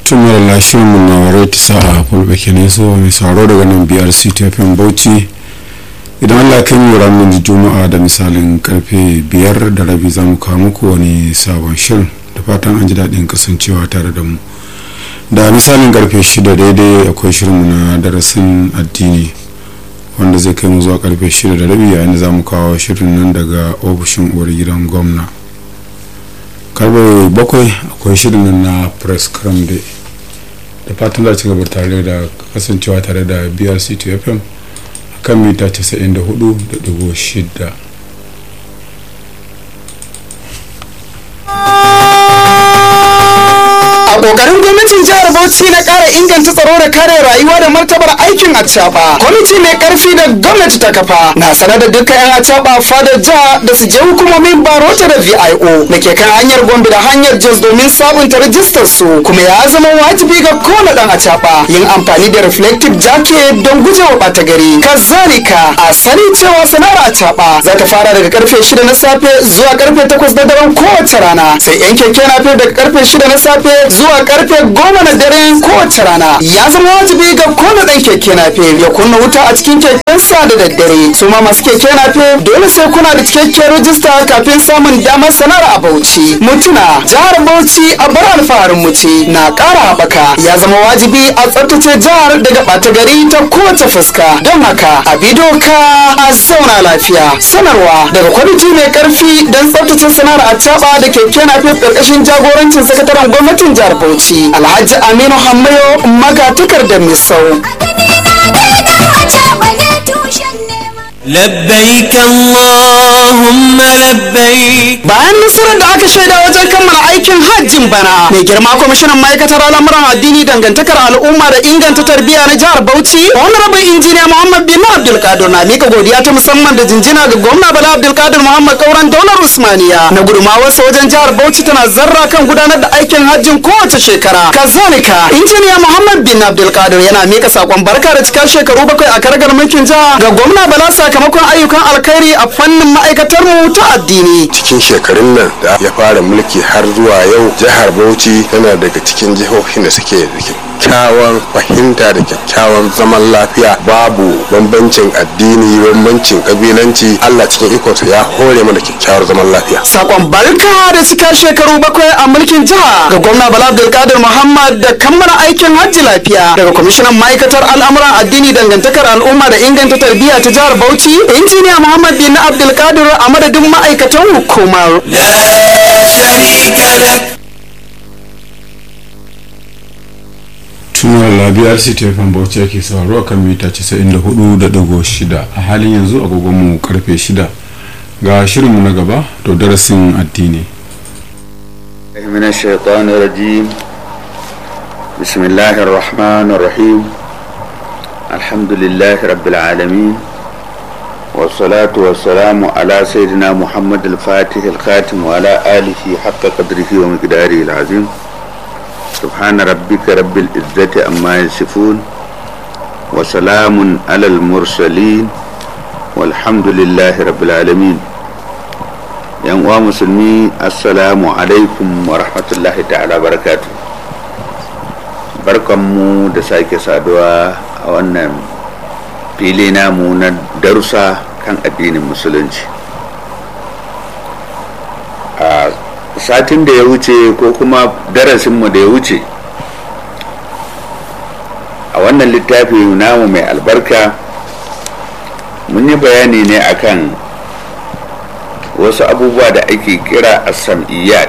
tun mara lashirin mu na rate sa'a fulbe kenan so mai sauraro daga nan biyar ctfm bauchi idan allah kan yi ranar juma'a da misalin karfe biyar da rabi za mu kawo muku wani sabon shirin da fatan an ji daɗin kasancewa tare da mu da misalin karfe shida daidai akwai shirinmu na darasin addini wanda zai kai mu zuwa karfe shida da rabi yayin da za mu kawo shirin nan daga ofishin uwar gidan gwamna karfe bakwai akwai shirin nan na press cram day da fatan za ci gaba tare da kasancewa tare da brc fm a kan mita 94.6 a kokarin gwamnatin jihar bauchi na kara inganta tsaro da kare rayuwa da martabar aikin acaba kwamiti mai karfi da gwamnati ta kafa na sanar da dukkan yan acaba fadar jiha da su je hukumomin barota da vio da ke kan hanyar gombe da hanyar jos domin sabunta rajistar su kuma ya zama wajibi ga kowane dan acaba yin amfani da reflective jacket don gujewa bata gari kazalika a sani cewa sana'ar acaba za ta fara daga karfe shida na safe zuwa karfe takwas na daren kowace rana sai yan keke na daga karfe shida na safe zuwa karfe goma na dare kowace rana ya zama wajibi ga kowane dan keke nafe ya kunna wuta a cikin kekensa da daddare su ma masu keke nafe dole sai kuna da cikakkiyar rajista kafin samun damar sanar a bauchi mutuna jihar bauchi a bar alfaharin mu ce na ƙara haɓaka ya zama wajibi a tsaftace jihar daga ɓata gari ta kowace fuska don haka a bi doka a zauna lafiya sanarwa daga kwamiti mai karfi don tsaftace sanar a da keke nafe ƙarƙashin jagorancin sakataren gwamnatin jihar Bauchi Alhaji Aminu Hammayo magatakar da Misau. لبيك اللهم لبيك Bayan nasarar da aka shaida wajen kammala aikin hajjin bana, mai girma kwamishinan ma'aikatar al'amuran addini dangantakar al'umma da inganta tarbiyya na jihar Bauchi, Honorable Injiniya Muhammad bin Abdulkadir na mika godiya ta musamman da jinjina ga gwamna Bala Abdulkadir Muhammad Kauran Daular Usmaniya na gudumawarsa wajen jihar Bauchi tana zarra kan gudanar da aikin hajjin kowace shekara. Kazalika, Injiniya Muhammad bin Abdulkadir yana mika sakon barka da cikar shekaru bakwai a karagar mulkin jiha ga gwamna Bala sakamakon ayyukan alkhairi a fannin ma'aikatar mu ta addini. cikin shekarun nan da ya fara mulki har zuwa yau jihar bauchi tana daga cikin jihohin da suke da kyakkyawan fahimta da kyakkyawan zaman lafiya babu bambancin addini bambancin kabilanci allah cikin ikonsa ya hore mana kyakkyawar zaman lafiya Sakon barka da cika shekaru bakwai a mulkin jiha ga gwamna Bala Abdulkadir Muhammad da kammala aikin hajji lafiya daga kwamishinan ma'aikatar al'amuran addini dangantakar al'umma da inganta tarbiyya ta jihar Bauchi injiniya Muhammad bin Abdulkadir a madadin ma'aikatan hukumar. لا شريك لك tunar labiyar ctfm bauchi ake sauraro kan mita 94.6 a halin yanzu agogonmu karfe 6 ga shirinmu na gaba to darasin addini من الشيطان الرجيم بسم الله الرحمن الرحيم الحمد لله رب العالمين والصلاة والسلام على سيدنا محمد الفاتح الخاتم وعلى آله حق قدره ومقداره العظيم سبحان ربك رب العزة أما يصفون وسلام على المرسلين والحمد لله رب العالمين yan uwa musulmi assalamu alaikum wa rahmatullahi ta'ala barakatu barkanmu da sake saduwa a wannan fili namu na darussa kan addinin musulunci a satin da ya wuce ko kuma darasinmu da ya wuce a wannan littafi namu mai albarka mun yi bayani ne akan wasu abubuwa da ake kira asam'iyat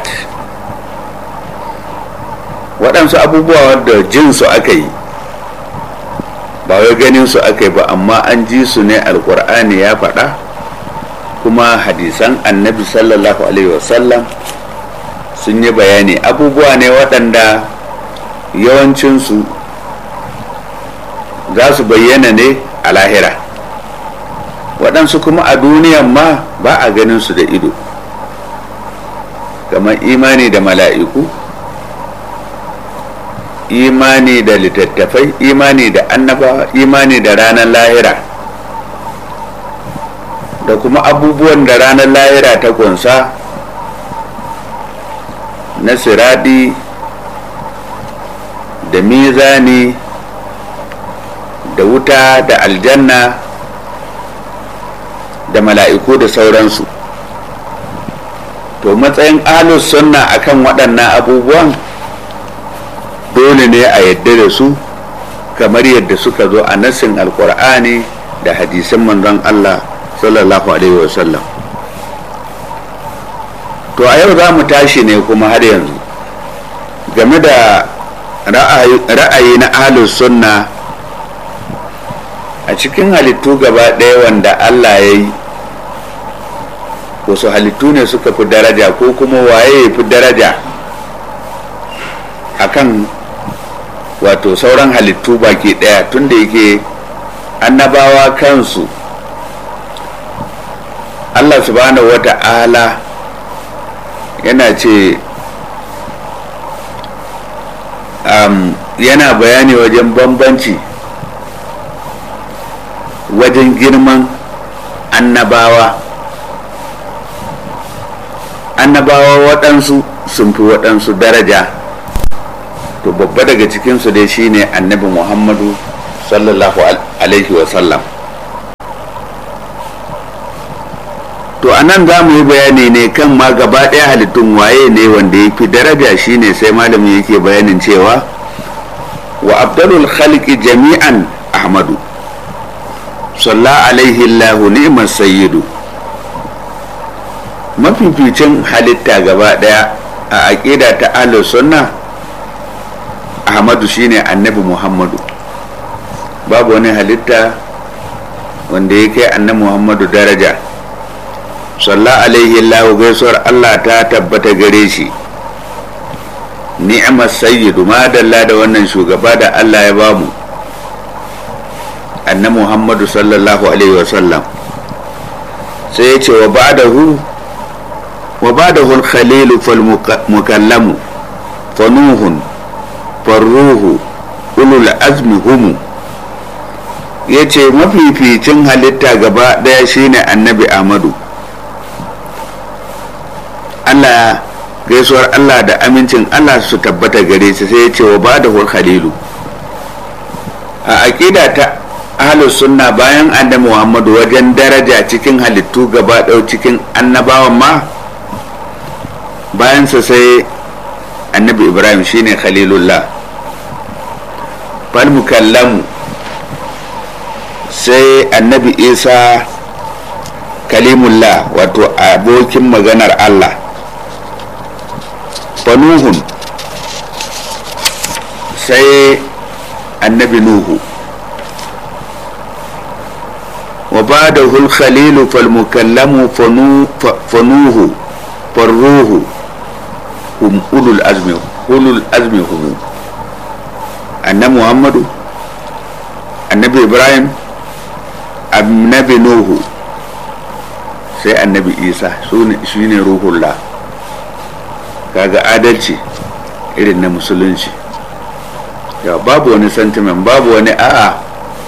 waɗansu abubuwa wadda jinsu aka yi ba wai ganin su aka yi ba amma an ji su ne alkur'ani ya faɗa kuma hadisan annabi sallallahu alaihi wasallam sun yi bayani abubuwa ne waɗanda yawancinsu za su bayyana ne a lahira waɗansu kuma a duniyan ma ba a ganin su da ido kamar imani da mala'iku imani da littattafai imani da annaba imani da ranar lahira da kuma abubuwan da ranar lahira ta kunsa na siradi da mizani da wuta da aljanna da mala'iku da sauransu to matsayin ahlus sunna akan waɗannan abubuwan dole ne a yadda da su kamar yadda suka zo a nassin alkur'ani da hadisin manzon Allah sallallahu alaihi wasallam to a yau za mu tashi ne kuma har yanzu game da ra'ayi na ahlus sunna a cikin halittu gaba ɗaya wanda Allah ya yi wasu halittu ne suka fi daraja ko kuma waye ya fi daraja akan wato sauran halittu baki ɗaya tunda yake annabawa kansu Allah subhanahu wa ta'ala yana ce um, yana bayani wajen bambanci wajen girman annabawa annabawa waɗansu sun fi waɗansu daraja to babba daga cikinsu dai shine annabi muhammadu sallallahu alaihi wasallam to a nan za mu yi bayani ne kan ma gaba ɗaya halittun waye ne wanda ya fi daraja shine sai malamin yake bayanin cewa wa abdalul khalqi jami'an ahmadu salla alaihi allahu ni'mar sayyidu mafificin halitta gaba ɗaya a aƙida ta ahlus sunna ahmadu shine annabi muhammadu babu wani halitta wanda ya kai annabi muhammadu daraja salla alaihi allahu gaisuwar allah ta tabbata gare shi ni'amar sayyidu madalla da wannan shugaba da allah ya bamu annabi muhammadu sallallahu alaihi wasallam sai ya ce wa ba'dahu wa ba'dahu al-khalilu fal mukallamu fanuhun farruhu ulul azmi humu ya ce mafificin halitta gaba daya shine annabi amadu allah gaisuwar allah da amincin allah su tabbata gare shi sai ya ce wa bada khalilu a aƙida ta ahalus sunna bayan annabi muhammadu wajen daraja cikin halittu gaba ɗau cikin annabawan ma bayansa sai annabi ibrahim shine khalilullah fal mukallamu sai annabi isa kalimullah wato abokin maganar allah fanuhun sai annabi nuhu wa ba da khalilu fal mukallamu fanuhu farruhu hum ulul azmi ulul azmi hum annabi muhammadu annabi ibrahim annabi nuhu sai annabi isa shi ne ruhullah kaga adalci irin na musulunci ya babu wani sentiment babu wani a'a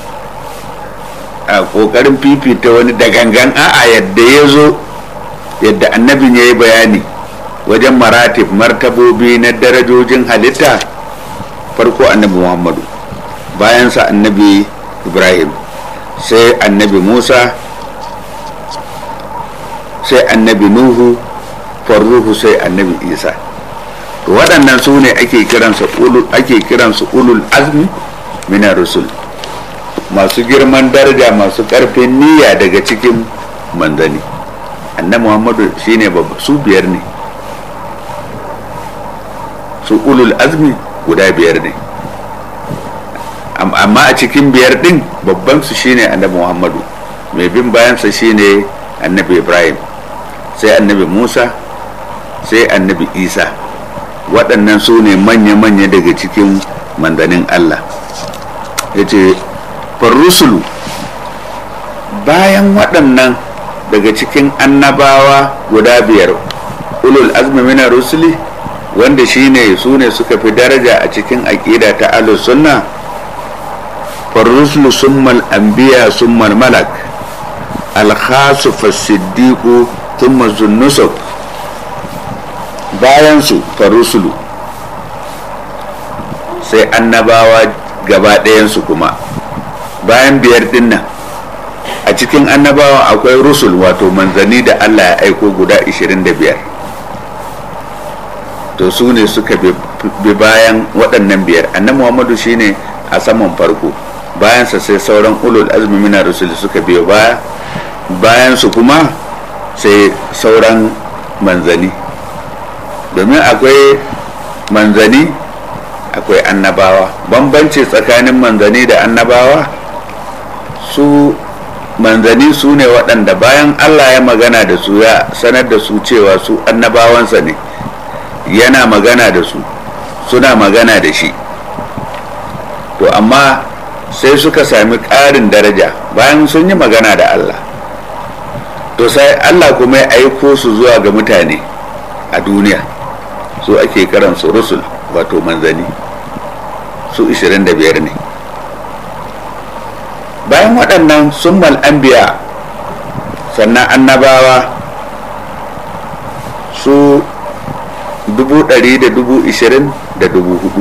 a kokarin fifita wani da gangan a'a yadda ya zo yadda annabin ya yi bayani wajen maratib martabobi na darajojin halitta farko annabi muhammadu bayansa annabi ibrahim sai annabi musa sai annabi nuhu farruhu sai annabi isa to waɗannan su ne ake kiransu ulul ake kiransu ulul azmi mina rusul masu girman daraja masu ƙarfin niyya daga cikin manzani annabi muhammadu shine babba su biyar ne su ulul azmi guda biyar ne amma a cikin biyar din babban su shine annabi muhammadu mai bin bayansa shine annabi ibrahim sai annabi musa sai annabi isa waɗannan su ne manya-manya daga cikin mandanin allah ya ce farrusulu bayan waɗannan daga cikin annabawa guda biyar ulul azmi mina rusuli wanda shine su ne suka fi daraja a cikin aƙida ta ahlus sunna farrusulu summal anbiya summal malak alkhasu fasiddiqu thumma zunnusuk bayan su farusulu sai annabawa gaba ɗayansu kuma bayan biyar dinnan a cikin annabawa akwai rusul wato manzanni da allah ya aiko guda 25 to su ne suka bi bayan waɗannan biyar annabi muhammadu shine a saman farko bayansa sai sauran ulul azmi mina rusul suka biyo baya bayan su kuma sai sauran manzani domin akwai manzani akwai annabawa bambanci tsakanin manzani da annabawa su manzani su ne waɗanda bayan allah ya magana da su ya sanar da su cewa su annabawansa ne yana magana da su suna magana da shi to amma sai suka sami ƙarin daraja bayan sun yi magana da Allah to sai Allah kuma ya aiko su zuwa ga mutane a duniya su ake karansu rusul wato manzani su 25 ne bayan waɗannan sun mal'ambiya sannan annabawa su dubu ɗari da dubu ishirin da dubu hudu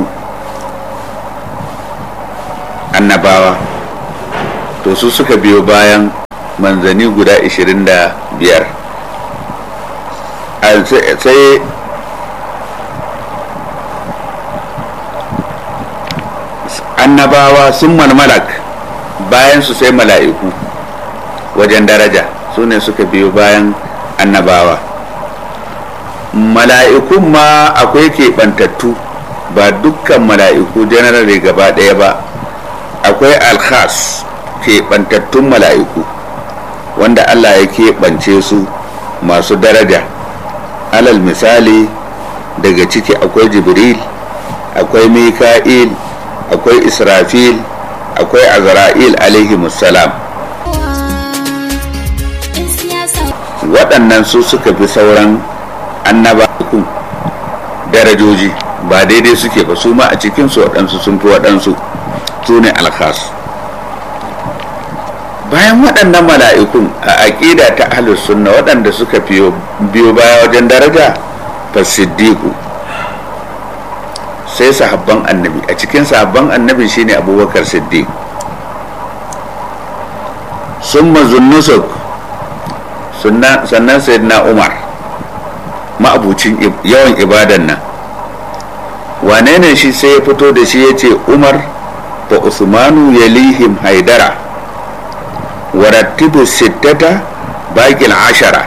annabawa to su suka biyo bayan manzani guda ishirin da biyar sai annabawa sun malmalak bayan su sai mala'iku wajen daraja su ne suka biyo bayan annabawa mala'ikun ma akwai keɓantattu ba dukkan mala'iku generally gaba ɗaya ba akwai alkhas keɓantattun mala'iku wanda allah ya keɓance su masu daraja alal misali daga ciki akwai jibril akwai mika'il akwai israfil akwai azra'il alaihi salam waɗannan su suka fi sauran annabakun darajoji ba daidai suke ba su ma a cikinsu waɗansu sun fi waɗansu su ne alkhas bayan waɗannan mala'ikun a aƙida ta ahlus sunna waɗanda suka biyo baya wajen daraja fa siddiqu sai sahabban annabi a cikin sahabban annabi shine abubakar siddiq summa zunnusuk sannan sayyidina umar ma'abucin yawan ibadan nan wane ne shi sai ya fito da shi ya ce umar fa usmanu yalihim haidara warattibu sittata baƙil ashara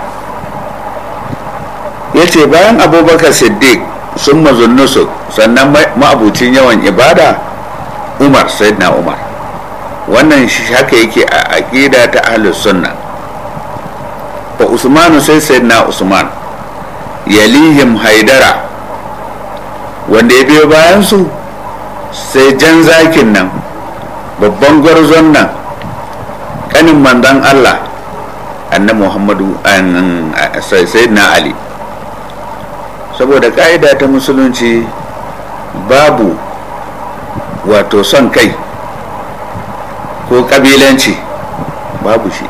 ya ce bayan abubakar siddiq sun mazunnusu sannan ma'abucin yawan ibada umar sayyidina umar wannan haka yake a aƙida ta ahlus sunna fa usmanu sai sayyidina usman yalihim haidara wanda ya biyo bayansu sai jan zakin nan babban gwarzon nan kanin mandan allah annabi muhammadu sayyidina ali saboda ka'ida ta musulunci babu wato son kai ko kabilanci babu shi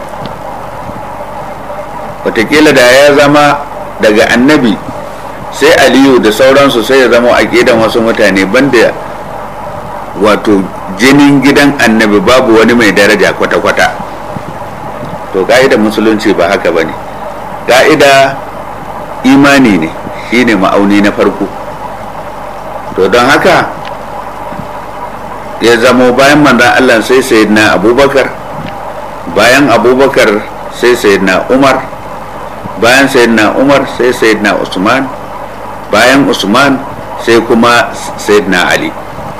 watakila da ya zama daga annabi sai aliyu da sauransu sai ya zama a gidan wasu mutane banda wato jinin gidan annabi babu wani mai daraja kwata-kwata to ka'ida musulunci ba haka ba ne ka'ida imani ne shine ma'auni na farko to don haka ya zamo bayan manzan allah sai sayyidina abubakar bayan abubakar sai sayyidina umar bayan sayyidina umar sai sayyidina usman bayan usman sai kuma sayyidina ali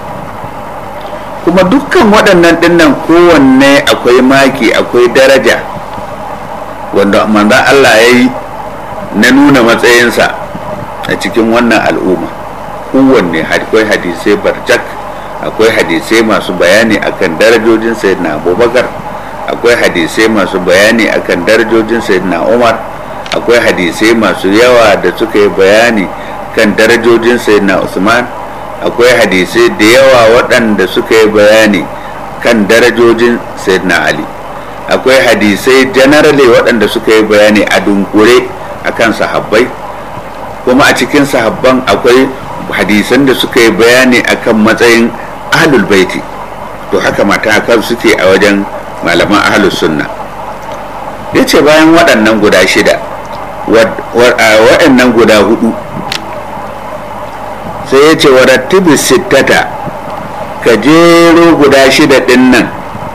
kuma dukkan waɗannan dinnan kowanne akwai maki akwai daraja wanda manzan allah ya yi na nuna matsayinsa a cikin wannan al'umma kowanne akwai hadisai barjak akwai hadisai masu bayani akan darajojin sayyidina abubakar akwai hadisai masu bayani akan darajojin sayyidina umar akwai hadisai masu yawa da suka yi bayani kan darajojin sayyidina usman akwai hadisai da yawa waɗanda suka yi bayani kan darajojin sayyidina ali akwai hadisai generally waɗanda suka yi bayani a dunkure akan sahabbai kuma a cikin sahabban akwai hadisan da suka yi bayani akan matsayin ahlul baiti to haka matakan suke a wajen malaman ahlus sunna ya ce bayan waɗannan guda shida waɗannan guda hudu sai ya ce wa rattibi sittata ka jero guda shida ɗin nan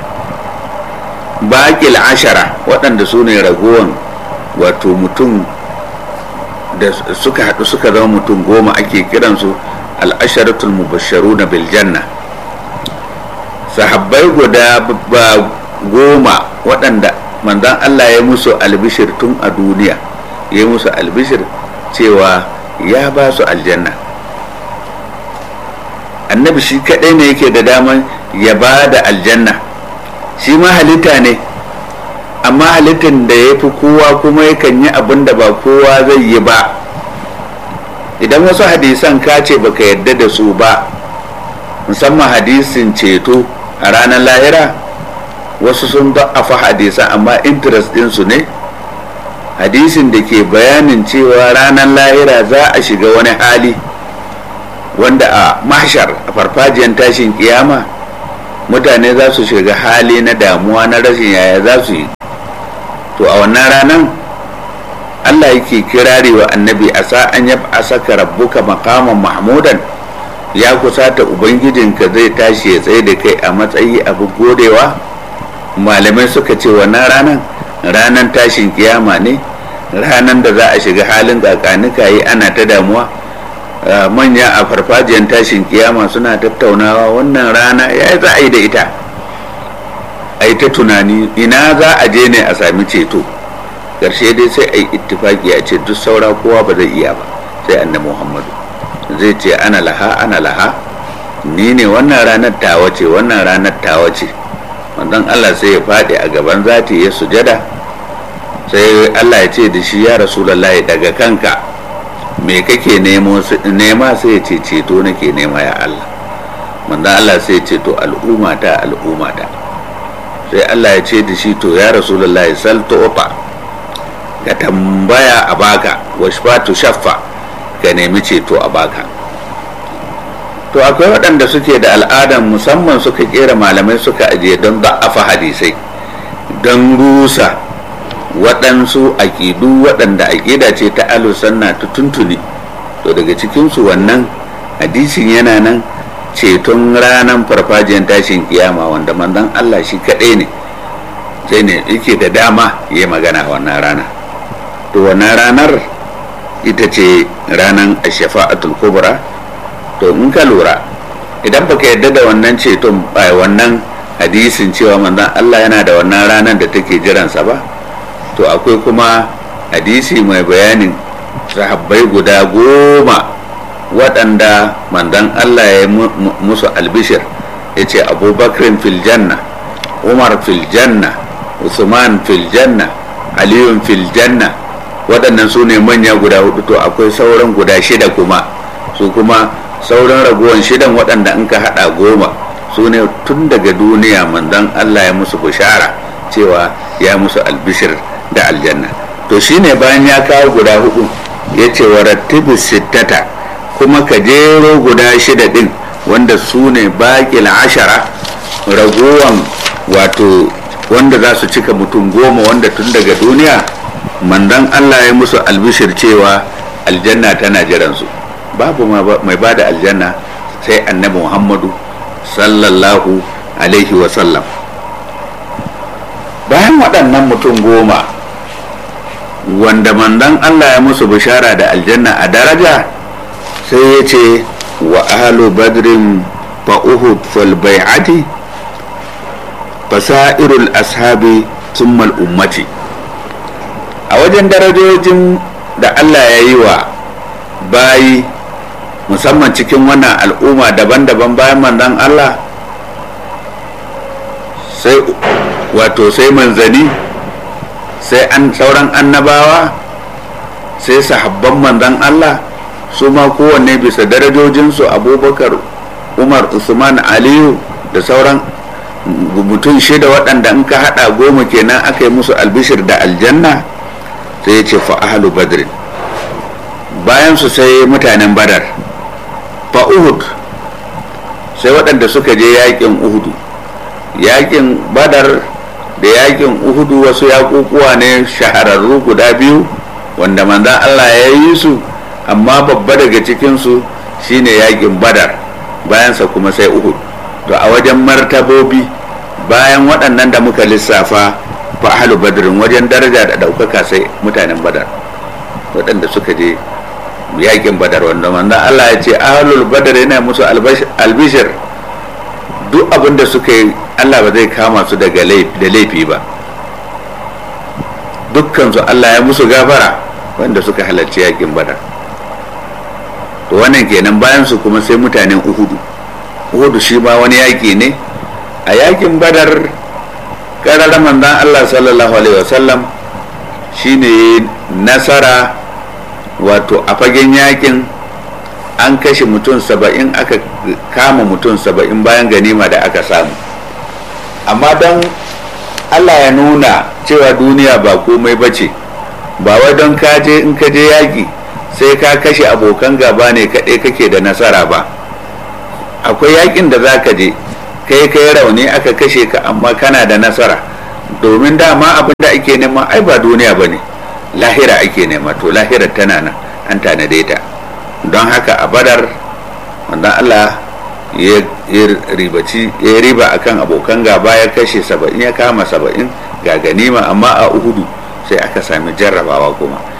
baƙil ashara waɗanda su ne ragowan wato mutum da suka haɗu suka zama mutum goma ake kiransu al'asharatul mubasharu na biljanna sahabbai guda ba goma waɗanda manzan Allah ya musu albishir tun a duniya ya musu albishir cewa ya ba su aljanna annabi shi kaɗai ne yake da daman ya ba da aljanna shi ma halitta ne amma halittar da ya fi kowa kuma yakan yi abin da ba kowa zai yi ba idan wasu hadisan ka ce baka yadda da su ba musamman hadisin ceto a ranar lahira wasu sun da'afa hadisan amma interest ɗinsu ne hadisin da ke bayanin cewa ranar lahira za a shiga wani hali wanda a mahshar a farfajiyar tashin kiyama mutane za su shiga hali na damuwa na rashin yaya za su yi to a wannan ranar allah yake kirari wa annabi a sa'an ya saka rabbuka makaman mahmudan ya kusata ubangijinka zai tashi ya tsaye da kai a matsayi abu godewa malamai suka ce wannan ranar ranar tashin kiyama ne ranar da za a shiga halin kakanika yi ana ta damuwa manya a farfajiyar tashin kiyama suna tattaunawa wannan rana ya za a yi da ita a yi ta tunani ina za a je ne a sami ceto ƙarshe dai sai a yi ittifaki a ce duk saura kowa ba zai iya ba sai annabi muhammadu zai ce ana laha ana laha ni ne wannan ranar tawa ce wannan ranar tawa ce wannan allah sai ya faɗi a gaban zati ya sujada sai allah ya ce da shi ya rasulallah daga kanka me kake nema sai ya ce ceto nake nema ya allah manzan allah sai ya ce to al'ummata al'ummata sai allah ya ce da shi to ya rasulallah sal tu'ta ka tambaya a baka washfatu shaffa ka nemi ceto a baka to akwai waɗanda suke da al'adan musamman suka kera malamai suka ajiye don da'afa hadisai don rusa waɗansu aƙidu waɗanda aƙida ce ta alusanna ta tuntuni to daga cikinsu wannan hadisin yana nan ceton ranar farfajiyar tashin kiyama wanda manzon Allah shi kaɗai ne sai ne yake da dama ya magana wannan rana to wannan ranar ita ce ranar ashafa'atul kubra to in ka lura idan baka yadda da wannan ceton wannan hadisin cewa manzon Allah yana da wannan ranar da take jiransa ba to akwai kuma hadisi mai bayanin sahabbai guda goma waɗanda manzon Allah ya musu albishir ya ce abubakar fil janna umar fil janna usman fil janna aliyun fil janna waɗannan su ne manya guda hudu to akwai sauran guda shida kuma su kuma sauran ragowar shidan waɗanda in ka haɗa goma su ne tun daga duniya manzon Allah ya musu bishara cewa ya musu albishir da aljanna to shine bayan ya kawo guda hudu ya ce wa rattibu sittata kuma ka jero guda shida din wanda su ne baƙil ashara ragowan wato wanda za su cika mutum goma wanda tun daga duniya mandan Allah ya musu albishir cewa aljanna tana jiransu babu mai ba da aljanna sai annabi muhammadu sallallahu alaihi wasallam bayan waɗannan mutum goma wanda mandan Allah ya musu bishara da aljanna a daraja sai ya ce wa ahlu badrin fa uhud fal bai'ati fasairul ashabi summal ummati a wajen darajojin da Allah ya yi wa bayi musamman cikin wannan al'umma daban-daban bayan manzon Allah sai wato sai manzani sai an sauran annabawa sai sahabban manzon Allah su ma kowanne bisa darajojinsu abubakar umar usman aliyu da sauran mutum shida waɗanda in ka haɗa goma kenan aka yi musu albishir da aljanna sai ya ce fa'ahalu badrin bayan su sai mutanen badar fa uhud sai waɗanda suka je yakin uhudu yakin badar da yakin uhudu wasu yakukuwa ne shahararru guda biyu wanda manzan allah ya yi su amma babba daga cikinsu shine yakin badar bayansa kuma sai uhud to a wajen martabobi bayan waɗannan da muka lissafa fa ahlu badrin wajen daraja da ɗaukaka sai mutanen badar waɗanda suka je yakin badar wanda manzan allah ya ce ahlul badar yana musu albishir duk abin da suka yi allah ba zai kama su daga da laifi ba dukkansu allah ya musu gafara wanda suka halarci yakin badar to wannan kenan bayan su kuma sai mutanen uhudu uhudu shi ma wani yaki ne a yakin badar ƙarar manzan allah sallallahu alaihi wasallam shine nasara wato a fagen yakin an kashe mutum saba'in aka kama mutum saba'in bayan ganima da aka samu amma don allah ya nuna cewa duniya ba komai ba ce ba wai don kaje in ka je yaƙi sai ka kashe abokan gaba ne kaɗai kake da nasara ba akwai yaƙin da za ka je kai kai rauni aka kashe ka amma kana da nasara domin dama abin da ake nema ai ba duniya ba ne lahira ake nema to lahirar tana nan an tanade ta don haka a badar wanda allah ya ribaci ya riba akan abokan gaba ya kashe saba'in ya kama saba'in ga ganima amma a uhudu sai aka sami jarrabawa kuma